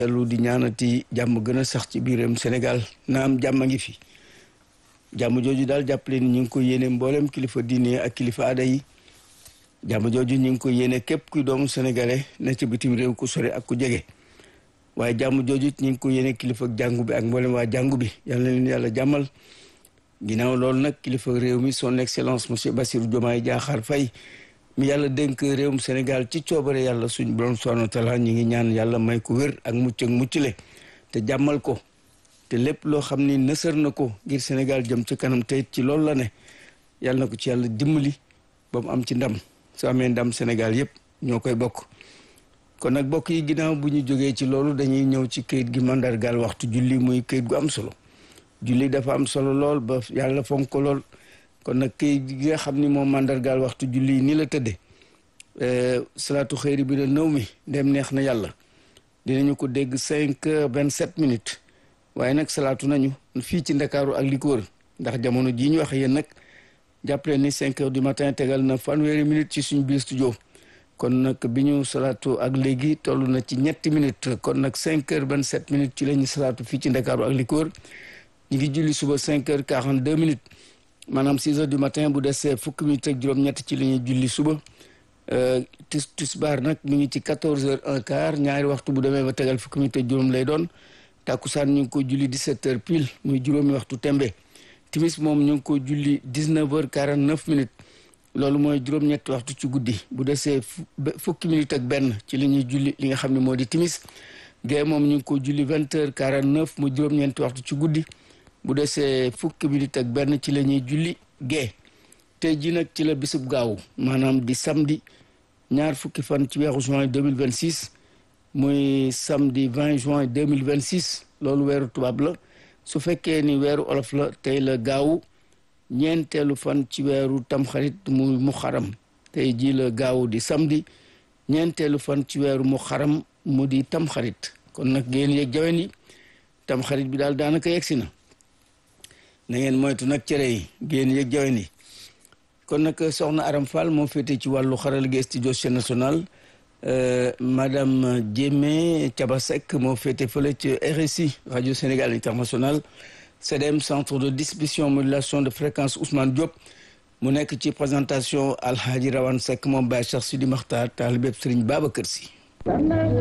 lu di ñaanati jàmm gën a sax ci biiram Sénégal naam jàmm a ngi fi jàmm jooju daal jàppale ni ñu ngi ko yéene mboolem kilifa diine ak kilifa aada yi jàmm jooju ñu ngi ko yéene képp kuy doomu sénégalais ne ci bitim réew ku sore ak ku jege waaye jàmm jooju ñu ngi ko yéene kilifa jàngu bi ak mboolem waa jàngu bi yal na leen yàlla jàmmal ginnaaw loolu nag kilifa réew mi son excellence monsieur Bassirou Diomaye Diakhar Faye mi yàlla dénk réewum Sénégal ci coobare yàlla suñ borom subhanahu wa taala ñu ngi ñaan yàlla may ko wér ak mucc ak muccule te jàmmal ko te lépp loo xam ni nësër na ko ngir Sénégal jëm ci kanam te ci loolu la ne yàlla na ko ci yàlla dimbali ba mu am ci ndam su amee ndam Sénégal yëpp ñoo koy bokk kon nag bokk yi ginnaaw bu ñu jógee ci loolu dañuy ñëw ci këyit gi mandargaal waxtu julli muy këyit gu am solo julli dafa am solo lool ba yàlla fonk ko lool kon nag këyit gi nga xam ni moom mandargaal waxtu julli ni la tëdde salaatu xëyri bi na nëw mi dem neex na yàlla dinañu ko dégg cinq heures vingt sept minutes waaye nag salaatu nañu fii ci ndakaaru ak li ko wër ndax jamono jii ñu wax yéen nag jàppale ni cinq heures du matin tegal na fanweeri minutes ci suñu biir studio kon nag bi ñu salaatu ak léegi toll na ci ñetti minutes kon nag cinq heures vingt sept minutes ci la ñu salaatu fii ci ndakaaru ak li ko wër ñu ngi julli suba cinq heures quarante deux minutes maanaam six heures du matin bu desee fukki minutes ak juróom-ñett ci la ñuy julli suba tis tisbaar nag mu ngi ci quatorze heures un quart ñaari waxtu bu demee ba tegal fukki minutes ak juróom lay doon tàkkusaan ñu ngi ko julli dix-sept heures pile muy juróomi waxtu tembe timis moom ñu ngi ko julli dix-neuf heures quarante-neuf minutes loolu mooy juróom-ñetti waxtu ci guddi bu desee fukki minutes ak benn ci la ñuy julli li nga xam ne moo di timis gée moom ñu ngi ko julli vingt heures quarante-neuf muy juróom-ñeenti waxtu ci guddi bu desee fukki minutes ak benn ci la ñuy julli gée tey ji nag ci la bisub gaawu maanaam di samedi ñaar fukki fan ci weeru juin 2026 muy samedi 20 juin 2026 loolu weeru tubaab la su fekkee ni weeru olof la tey la gaawu ñeenteelu fan ci weeru tamxarit muy mu xaram tey ji la gaawu di samedi ñeenteelu fan ci weeru mu xaram mu di tamxarit kon nag ngeen yeeg jawen yi tamxarit bi daal daanaka yegsi na na ngeen moytu nag cere yi ngeen yeeg jawen yi kon nag soxna Aram Fall moo féete ci wàllu xaral gi studio chaîne nationale madame Diémé Thiaba Seck moo féete fële ci RSI radio Sénégal international CDM centre de distribution modulation de fréquence Ousmane Diop mu nekk ci présentation Alhaji Rawane Seck moom Baye Cheikh Sidi Makhtar taalibeb Serigne Babacar Sy